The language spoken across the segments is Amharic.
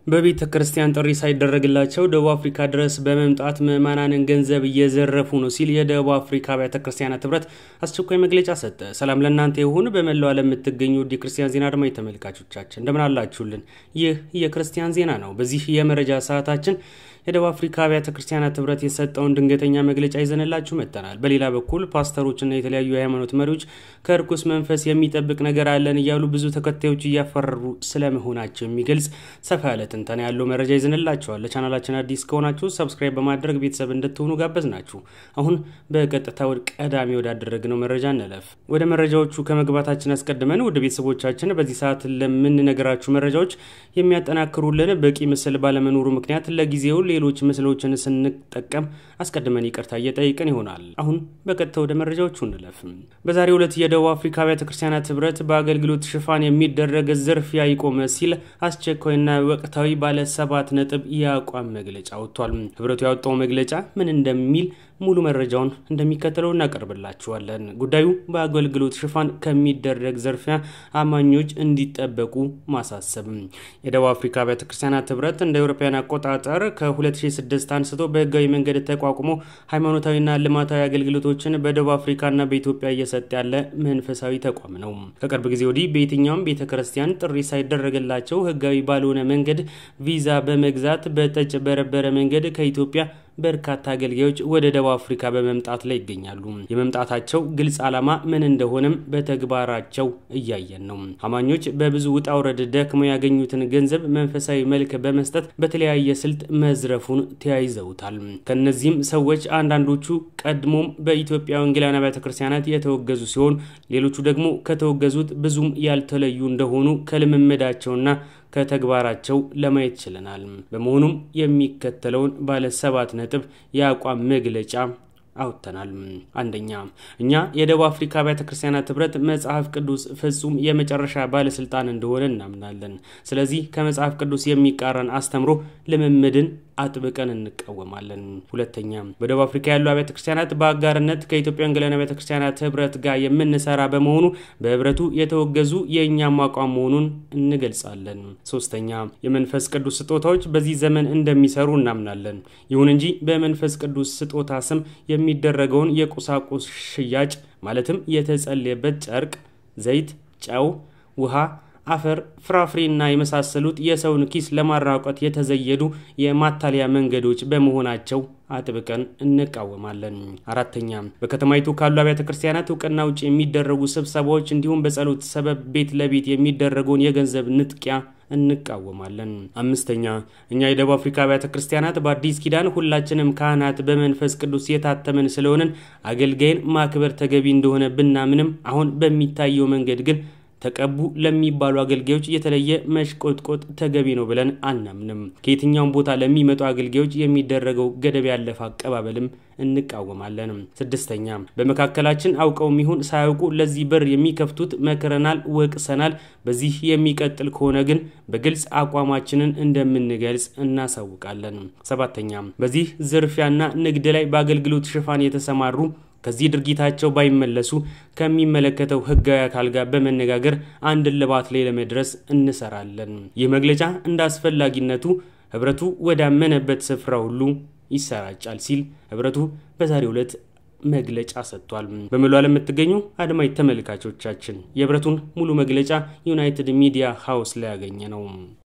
በቤተ ክርስቲያን ጥሪ ሳይደረግላቸው ደቡብ አፍሪካ ድረስ በመምጣት ምዕመናንን ገንዘብ እየዘረፉ ነው ሲል የደቡብ አፍሪካ አብያተ ክርስቲያናት ህብረት አስቸኳይ መግለጫ ሰጠ። ሰላም ለእናንተ ይሁን። በመላው ዓለም የምትገኙ ውድ የክርስቲያን ዜና አድማጭ ተመልካቾቻችን እንደምን አላችሁልን? ይህ የክርስቲያን ዜና ነው። በዚህ የመረጃ ሰዓታችን የደቡብ አፍሪካ አብያተ ክርስቲያናት ህብረት የሰጠውን ድንገተኛ መግለጫ ይዘንላችሁ መጥተናል። በሌላ በኩል ፓስተሮችና የተለያዩ የሃይማኖት መሪዎች ከእርኩስ መንፈስ የሚጠብቅ ነገር አለን እያሉ ብዙ ተከታዮች እያፈረሩ ስለመሆናቸው የሚገልጽ ሰፋ ያለ ትንተና ያለው መረጃ ይዘንላችኋል። ለቻናላችን አዲስ ከሆናችሁ ሰብስክራይብ በማድረግ ቤተሰብ እንድትሆኑ ጋበዝ ናችሁ። አሁን በቀጥታ ወደ ቀዳሚ ወዳደረግነው መረጃ እንለፍ። ወደ መረጃዎቹ ከመግባታችን አስቀድመን ወደ ቤተሰቦቻችን በዚህ ሰዓት ለምንነገራችሁ መረጃዎች የሚያጠናክሩልን በቂ ምስል ባለመኖሩ ምክንያት ለጊዜው ሌሎች ምስሎችን ስንጠቀም አስቀድመን ይቅርታ እየጠይቅን ይሆናል። አሁን በቀጥታ ወደ መረጃዎቹ እንለፍ። በዛሬው ዕለት የደቡብ አፍሪካ አብያተ ክርስቲያናት ህብረት በአገልግሎት ሽፋን የሚደረግ ዝርፊያ ይቆመ ሲል አስቸኳይና ወቅታዊ ባለ ሰባት ነጥብ የአቋም መግለጫ ወጥቷል። ህብረቱ ያወጣው መግለጫ ምን እንደሚል ሙሉ መረጃውን እንደሚከተለው እናቀርብላችኋለን። ጉዳዩ በአገልግሎት ሽፋን ከሚደረግ ዝርፊያ አማኞች እንዲጠበቁ ማሳሰብ። የደቡብ አፍሪካ አብያተ ክርስቲያናት ህብረት እንደ አውሮፓውያን አቆጣጠር ከ2006 አንስቶ በህጋዊ መንገድ ተቋቁሞ ሃይማኖታዊና ልማታዊ አገልግሎቶችን በደቡብ አፍሪካና በኢትዮጵያ እየሰጠ ያለ መንፈሳዊ ተቋም ነው። ከቅርብ ጊዜ ወዲህ በየትኛውም ቤተ ክርስቲያን ጥሪ ሳይደረግላቸው ህጋዊ ባልሆነ መንገድ ቪዛ በመግዛት በተጭበረበረ መንገድ ከኢትዮጵያ በርካታ አገልጋዮች ወደ ደቡብ አፍሪካ በመምጣት ላይ ይገኛሉ። የመምጣታቸው ግልጽ ዓላማ ምን እንደሆነም በተግባራቸው እያየን ነው። አማኞች በብዙ ውጣ ውረድ ደክመው ያገኙትን ገንዘብ መንፈሳዊ መልክ በመስጠት በተለያየ ስልት መዝረፉን ተያይዘውታል። ከነዚህም ሰዎች አንዳንዶቹ ቀድሞም በኢትዮጵያ ወንጌላውያን አብያተ ክርስቲያናት የተወገዙ ሲሆን፣ ሌሎቹ ደግሞ ከተወገዙት ብዙም ያልተለዩ እንደሆኑ ከልምምዳቸውና ከተግባራቸው ለማየት ችለናል። በመሆኑም የሚከተለውን ባለ ሰባት ነጥብ የአቋም መግለጫ አውጥተናል። አንደኛ፣ እኛ የደቡብ አፍሪካ አብያተ ክርስቲያናት ህብረት መጽሐፍ ቅዱስ ፍጹም የመጨረሻ ባለስልጣን እንደሆነ እናምናለን። ስለዚህ ከመጽሐፍ ቅዱስ የሚቃረን አስተምሮ ልምምድን አጥብቀን እንቃወማለን። ሁለተኛ በደቡብ አፍሪካ ያሉ አብያተ ክርስቲያናት በአጋርነት ከኢትዮጵያ ወንጌላውያን አብያተ ክርስቲያናት ህብረት ጋር የምንሰራ በመሆኑ በህብረቱ የተወገዙ የእኛም አቋም መሆኑን እንገልጻለን። ሶስተኛ የመንፈስ ቅዱስ ስጦታዎች በዚህ ዘመን እንደሚሰሩ እናምናለን። ይሁን እንጂ በመንፈስ ቅዱስ ስጦታ ስም የሚደረገውን የቁሳቁስ ሽያጭ ማለትም የተጸለየበት ጨርቅ፣ ዘይት፣ ጨው፣ ውሃ አፈር፣ ፍራፍሬና የመሳሰሉት የሰውን ኪስ ለማራቆት የተዘየዱ የማታለያ መንገዶች በመሆናቸው አጥብቀን እንቃወማለን። አራተኛ በከተማይቱ ካሉ አብያተ ክርስቲያናት እውቅና ውጭ የሚደረጉ ስብሰባዎች እንዲሁም በጸሎት ሰበብ ቤት ለቤት የሚደረገውን የገንዘብ ንጥቂያ እንቃወማለን። አምስተኛ እኛ የደቡብ አፍሪካ አብያተ ክርስቲያናት በአዲስ ኪዳን ሁላችንም ካህናት በመንፈስ ቅዱስ የታተመን ስለሆንን አገልጋይን ማክበር ተገቢ እንደሆነ ብናምንም አሁን በሚታየው መንገድ ግን ተቀቡ ለሚባሉ አገልጋዮች የተለየ መሽቆጥቆጥ ተገቢ ነው ብለን አናምንም። ከየትኛውም ቦታ ለሚመጡ አገልጋዮች የሚደረገው ገደብ ያለፈ አቀባበልም እንቃወማለን። ስድስተኛ በመካከላችን አውቀውም ይሁን ሳያውቁ ለዚህ በር የሚከፍቱት መክረናል፣ ወቅሰናል። በዚህ የሚቀጥል ከሆነ ግን በግልጽ አቋማችንን እንደምንገልጽ እናሳውቃለን። ሰባተኛ በዚህ ዝርፊያና ንግድ ላይ በአገልግሎት ሽፋን የተሰማሩ ከዚህ ድርጊታቸው ባይመለሱ ከሚመለከተው ሕጋዊ አካል ጋር በመነጋገር አንድ እልባት ላይ ለመድረስ እንሰራለን። ይህ መግለጫ እንደ አስፈላጊነቱ ህብረቱ ወዳመነበት ስፍራ ሁሉ ይሰራጫል ሲል ህብረቱ በዛሬው ዕለት መግለጫ ሰጥቷል። በመላው ዓለም የምትገኙ አድማጭ ተመልካቾቻችን የህብረቱን ሙሉ መግለጫ ዩናይትድ ሚዲያ ሃውስ ላይ ያገኘ ነው።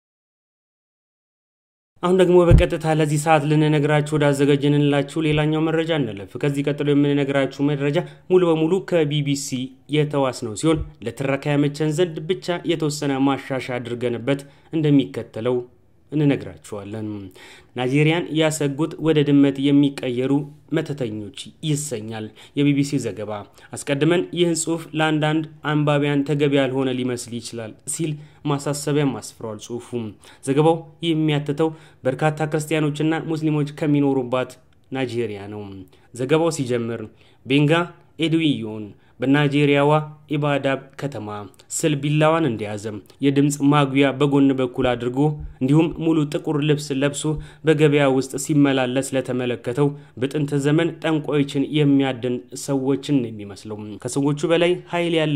አሁን ደግሞ በቀጥታ ለዚህ ሰዓት ልንነግራችሁ ወዳዘጋጀንላችሁ ሌላኛው መረጃ እንለፍ። ከዚህ ቀጥሎ የምንነግራችሁ መረጃ ሙሉ በሙሉ ከቢቢሲ የተዋስነው ሲሆን ለትረካ ያመቸን ዘንድ ብቻ የተወሰነ ማሻሻያ አድርገንበት እንደሚከተለው እንነግራችኋለን። ናይጄሪያን ያሰጉት ወደ ድመት የሚቀየሩ መተተኞች ይሰኛል የቢቢሲ ዘገባ። አስቀድመን ይህን ጽሑፍ ለአንዳንድ አንባቢያን ተገቢ ያልሆነ ሊመስል ይችላል ሲል ማሳሰቢያም አስፍሯል። ጽሑፉ ዘገባው የሚያትተው በርካታ ክርስቲያኖችና ሙስሊሞች ከሚኖሩባት ናይጄሪያ ነው። ዘገባው ሲጀምር ቤንጋ ኤድዊዮን በናይጄሪያዋ ኢባዳብ ከተማ ስል ቢላዋን እንደያዘ የድምፅ ማጉያ በጎን በኩል አድርጎ እንዲሁም ሙሉ ጥቁር ልብስ ለብሶ በገበያ ውስጥ ሲመላለስ ለተመለከተው በጥንት ዘመን ጠንቋዮችን የሚያድን ሰዎችን ነው የሚመስለው። ከሰዎቹ በላይ ኃይል ያለው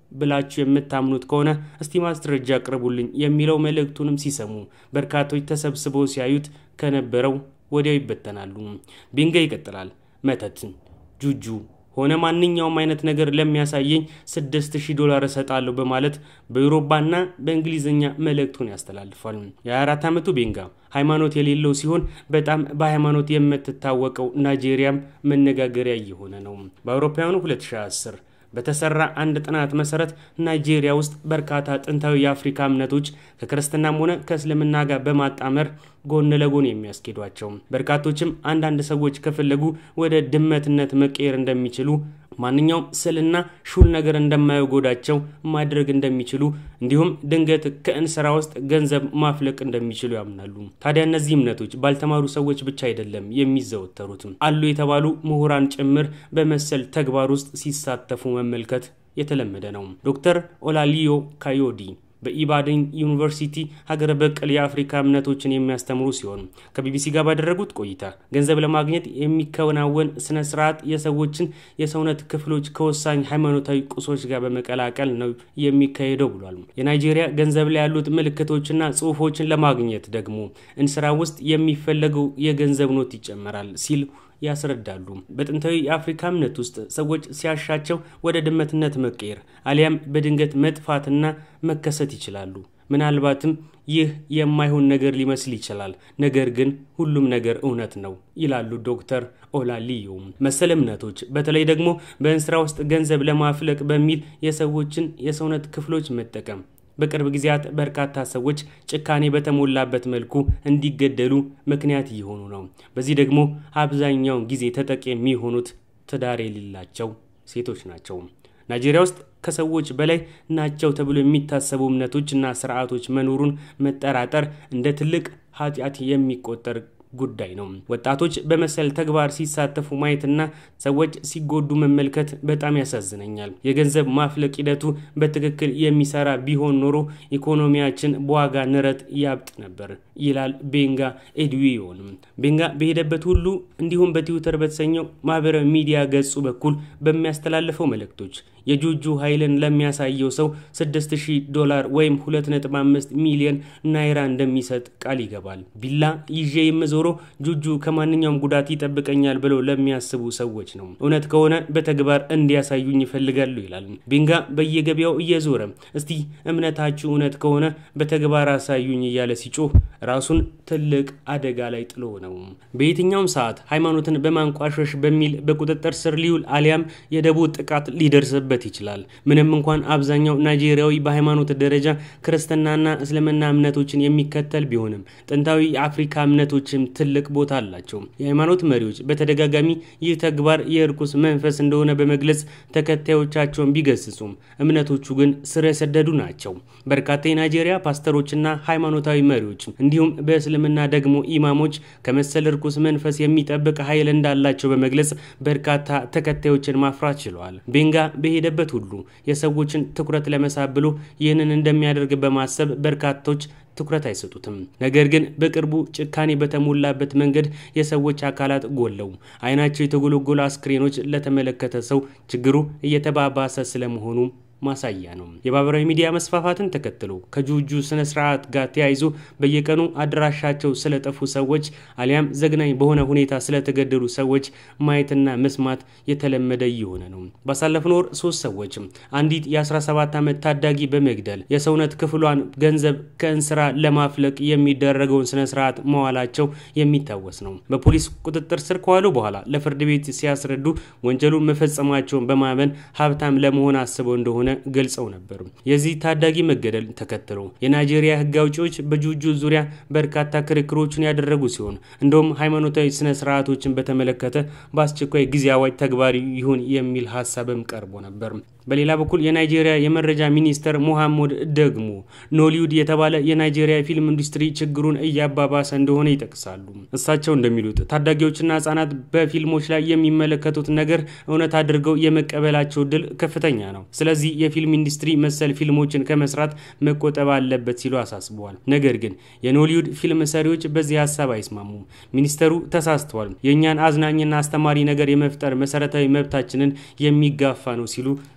ብላችሁ የምታምኑት ከሆነ እስቲ ማስረጃ አቅርቡልኝ የሚለው መልእክቱንም ሲሰሙ በርካቶች ተሰብስበው ሲያዩት ከነበረው ወዲያው ይበተናሉ። ቤንጋ ይቀጥላል። መተትን፣ ጁጁ ሆነ ማንኛውም አይነት ነገር ለሚያሳየኝ 6000 ዶላር እሰጣለሁ በማለት በዩሮባና በእንግሊዝኛ መልእክቱን ያስተላልፋል። የ24 ዓመቱ ቤንጋ ሃይማኖት የሌለው ሲሆን በጣም በሃይማኖት የምትታወቀው ናይጄሪያም መነጋገሪያ እየሆነ ነው። በአውሮፓውያኑ 2010 በተሰራ አንድ ጥናት መሰረት ናይጄሪያ ውስጥ በርካታ ጥንታዊ የአፍሪካ እምነቶች ከክርስትናም ሆነ ከእስልምና ጋር በማጣመር ጎን ለጎን የሚያስኬዷቸው በርካቶችም አንዳንድ ሰዎች ከፈለጉ ወደ ድመትነት መቀየር እንደሚችሉ ማንኛውም ስዕልና ሹል ነገር እንደማይጎዳቸው ማድረግ እንደሚችሉ እንዲሁም ድንገት ከእንስራ ውስጥ ገንዘብ ማፍለቅ እንደሚችሉ ያምናሉ። ታዲያ እነዚህ እምነቶች ባልተማሩ ሰዎች ብቻ አይደለም የሚዘወተሩትም አሉ የተባሉ ምሁራን ጭምር በመሰል ተግባር ውስጥ ሲሳተፉ መመልከት የተለመደ ነው። ዶክተር ኦላሊዮ ካዮዲ በኢባደን ዩኒቨርሲቲ ሀገር በቀል የአፍሪካ እምነቶችን የሚያስተምሩ ሲሆን ከቢቢሲ ጋር ባደረጉት ቆይታ ገንዘብ ለማግኘት የሚከናወን ስነ ስርዓት የሰዎችን የሰውነት ክፍሎች ከወሳኝ ሃይማኖታዊ ቁሶች ጋር በመቀላቀል ነው የሚካሄደው ብሏል። የናይጄሪያ ገንዘብ ላይ ያሉት ምልክቶችና ጽሁፎችን ለማግኘት ደግሞ እንስራ ውስጥ የሚፈለገው የገንዘብ ኖት ይጨመራል ሲል ያስረዳሉ። በጥንታዊ የአፍሪካ እምነት ውስጥ ሰዎች ሲያሻቸው ወደ ድመትነት መቀየር አሊያም በድንገት መጥፋትና መከሰት ይችላሉ። ምናልባትም ይህ የማይሆን ነገር ሊመስል ይችላል፣ ነገር ግን ሁሉም ነገር እውነት ነው ይላሉ ዶክተር ኦላሊዮ። መሰል እምነቶች በተለይ ደግሞ በእንስራ ውስጥ ገንዘብ ለማፍለቅ በሚል የሰዎችን የሰውነት ክፍሎች መጠቀም በቅርብ ጊዜያት በርካታ ሰዎች ጭካኔ በተሞላበት መልኩ እንዲገደሉ ምክንያት እየሆኑ ነው። በዚህ ደግሞ አብዛኛውን ጊዜ ተጠቂ የሚሆኑት ትዳር የሌላቸው ሴቶች ናቸው። ናይጄሪያ ውስጥ ከሰዎች በላይ ናቸው ተብሎ የሚታሰቡ እምነቶች እና ስርዓቶች መኖሩን መጠራጠር እንደ ትልቅ ኃጢአት የሚቆጠር ጉዳይ ነው። ወጣቶች በመሰል ተግባር ሲሳተፉ ማየትና ሰዎች ሲጎዱ መመልከት በጣም ያሳዝነኛል። የገንዘብ ማፍለቅ ሂደቱ በትክክል የሚሰራ ቢሆን ኖሮ ኢኮኖሚያችን በዋጋ ንረት ያብጥ ነበር ይላል ቤንጋ ኤድዊዮን። ቤንጋ በሄደበት ሁሉ እንዲሁም በትዊተር በተሰኘው ማህበራዊ ሚዲያ ገጹ በኩል በሚያስተላልፈው መልእክቶች የጁጁ ኃይልን ለሚያሳየው ሰው 6000 ዶላር ወይም 2.5 ሚሊዮን ናይራ እንደሚሰጥ ቃል ይገባል። ቢላ ይዤ የምዞረው ጁጁ ከማንኛውም ጉዳት ይጠብቀኛል ብለው ለሚያስቡ ሰዎች ነው። እውነት ከሆነ በተግባር እንዲያሳዩኝ ይፈልጋሉ ይላል ቤንጋ። በየገበያው እየዞረ እስቲ እምነታችሁ እውነት ከሆነ በተግባር አሳዩኝ እያለ ሲጮህ ራሱን ትልቅ አደጋ ላይ ጥሎ ነው። በየትኛውም ሰዓት ሃይማኖትን በማንቋሸሽ በሚል በቁጥጥር ስር ሊውል አሊያም የደቦ ጥቃት ሊደርስበት ይችላል። ምንም እንኳን አብዛኛው ናይጄሪያዊ በሃይማኖት ደረጃ ክርስትናና እስልምና እምነቶችን የሚከተል ቢሆንም ጥንታዊ የአፍሪካ እምነቶችም ትልቅ ቦታ አላቸው። የሃይማኖት መሪዎች በተደጋጋሚ ይህ ተግባር የእርኩስ መንፈስ እንደሆነ በመግለጽ ተከታዮቻቸውን ቢገስጹም እምነቶቹ ግን ስር የሰደዱ ናቸው። በርካታ የናይጄሪያ ፓስተሮችና ሃይማኖታዊ መሪዎች እንዲሁም በእስልምና ደግሞ ኢማሞች ከመሰል እርኩስ መንፈስ የሚጠብቅ ኃይል እንዳላቸው በመግለጽ በርካታ ተከታዮችን ማፍራት ችለዋል። ቤንጋ በሄደበት ሁሉ የሰዎችን ትኩረት ለመሳብ ብሎ ይህንን እንደሚያደርግ በማሰብ በርካቶች ትኩረት አይሰጡትም። ነገር ግን በቅርቡ ጭካኔ በተሞላበት መንገድ የሰዎች አካላት ጎለው አይናቸው የተጎለጎሉ አስክሬኖች ለተመለከተ ሰው ችግሩ እየተባባሰ ስለመሆኑ ማሳያ ነው። የማህበራዊ ሚዲያ መስፋፋትን ተከትሎ ከጁጁ ስነ ስርዓት ጋር ተያይዞ በየቀኑ አድራሻቸው ስለጠፉ ሰዎች አሊያም ዘግናኝ በሆነ ሁኔታ ስለተገደሉ ሰዎች ማየትና መስማት የተለመደ እየሆነ ነው። ባሳለፍነው ወር ሶስት ሰዎች አንዲት የ17 ዓመት ታዳጊ በመግደል የሰውነት ክፍሏን ገንዘብ ከእንስራ ለማፍለቅ የሚደረገውን ስነ ስርዓት መዋላቸው የሚታወስ ነው። በፖሊስ ቁጥጥር ስር ከዋሉ በኋላ ለፍርድ ቤት ሲያስረዱ ወንጀሉን መፈጸማቸውን በማመን ሀብታም ለመሆን አስበው እንደሆነ ገልጸው ነበር። የዚህ ታዳጊ መገደል ተከትሎ የናይጄሪያ ሕግ አውጪዎች በጁጁ ዙሪያ በርካታ ክርክሮችን ያደረጉ ሲሆን እንደውም ሃይማኖታዊ ስነ ስርዓቶችን በተመለከተ በአስቸኳይ ጊዜ አዋጅ ተግባሪ ይሁን የሚል ሀሳብም ቀርቦ ነበር። በሌላ በኩል የናይጄሪያ የመረጃ ሚኒስተር ሞሐመድ ደግሞ ኖሊውድ የተባለ የናይጄሪያ ፊልም ኢንዱስትሪ ችግሩን እያባባሰ እንደሆነ ይጠቅሳሉ። እሳቸው እንደሚሉት ታዳጊዎችና ህጻናት በፊልሞች ላይ የሚመለከቱት ነገር እውነት አድርገው የመቀበላቸው እድል ከፍተኛ ነው። ስለዚህ የፊልም ኢንዱስትሪ መሰል ፊልሞችን ከመስራት መቆጠብ አለበት ሲሉ አሳስበዋል። ነገር ግን የኖሊውድ ፊልም ሰሪዎች በዚህ ሀሳብ አይስማሙም። ሚኒስተሩ ተሳስተዋል፣ የእኛን አዝናኝና አስተማሪ ነገር የመፍጠር መሰረታዊ መብታችንን የሚጋፋ ነው ሲሉ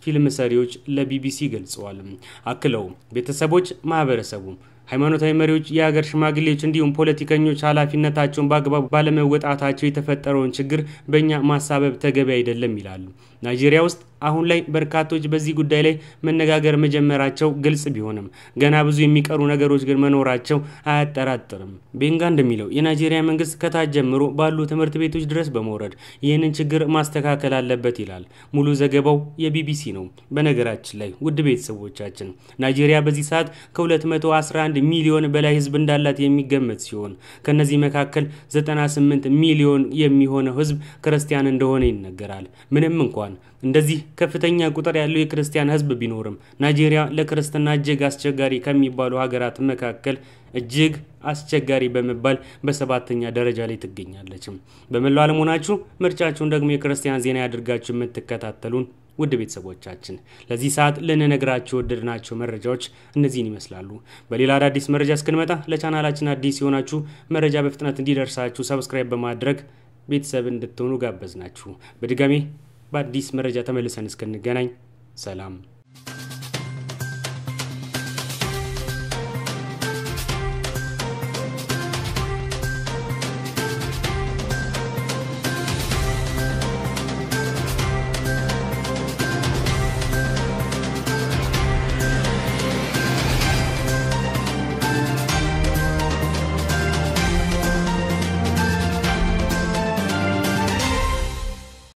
ፊልም ሰሪዎች ለቢቢሲ ገልጸዋል። አክለው ቤተሰቦች፣ ማህበረሰቡ ሃይማኖታዊ መሪዎች፣ የሀገር ሽማግሌዎች እንዲሁም ፖለቲከኞች ኃላፊነታቸውን በአግባቡ ባለመወጣታቸው የተፈጠረውን ችግር በእኛ ማሳበብ ተገቢ አይደለም ይላሉ። ናይጄሪያ ውስጥ አሁን ላይ በርካቶች በዚህ ጉዳይ ላይ መነጋገር መጀመራቸው ግልጽ ቢሆንም ገና ብዙ የሚቀሩ ነገሮች ግን መኖራቸው አያጠራጥርም። ቤንጋ እንደሚለው የናይጄሪያ መንግስት ከታች ጀምሮ ባሉ ትምህርት ቤቶች ድረስ በመውረድ ይህንን ችግር ማስተካከል አለበት ይላል። ሙሉ ዘገባው የቢቢሲ ነው። በነገራችን ላይ ውድ ቤተሰቦቻችን ናይጄሪያ በዚህ ሰዓት ከ211 ሚሊዮን በላይ ህዝብ እንዳላት የሚገመት ሲሆን ከነዚህ መካከል 98 ሚሊዮን የሚሆነው ህዝብ ክርስቲያን እንደሆነ ይነገራል። ምንም እንኳን እንደዚህ ከፍተኛ ቁጥር ያለው የክርስቲያን ህዝብ ቢኖርም ናይጄሪያ ለክርስትና እጅግ አስቸጋሪ ከሚባሉ ሀገራት መካከል እጅግ አስቸጋሪ በመባል በሰባተኛ ደረጃ ላይ ትገኛለች። በመላው ዓለም ሆናችሁ ምርጫችሁን ደግሞ የክርስቲያን ዜና ያድርጋችሁ የምትከታተሉን ውድ ቤተሰቦቻችን ለዚህ ሰዓት ልንነግራችሁ ወደድናቸው መረጃዎች እነዚህን ይመስላሉ። በሌላ አዳዲስ መረጃ እስክንመጣ ለቻናላችን አዲስ የሆናችሁ መረጃ በፍጥነት እንዲደርሳችሁ ሰብስክራይብ በማድረግ ቤተሰብ እንድትሆኑ ጋበዝናችሁ። በድጋሜ በአዲስ መረጃ ተመልሰን እስክንገናኝ ሰላም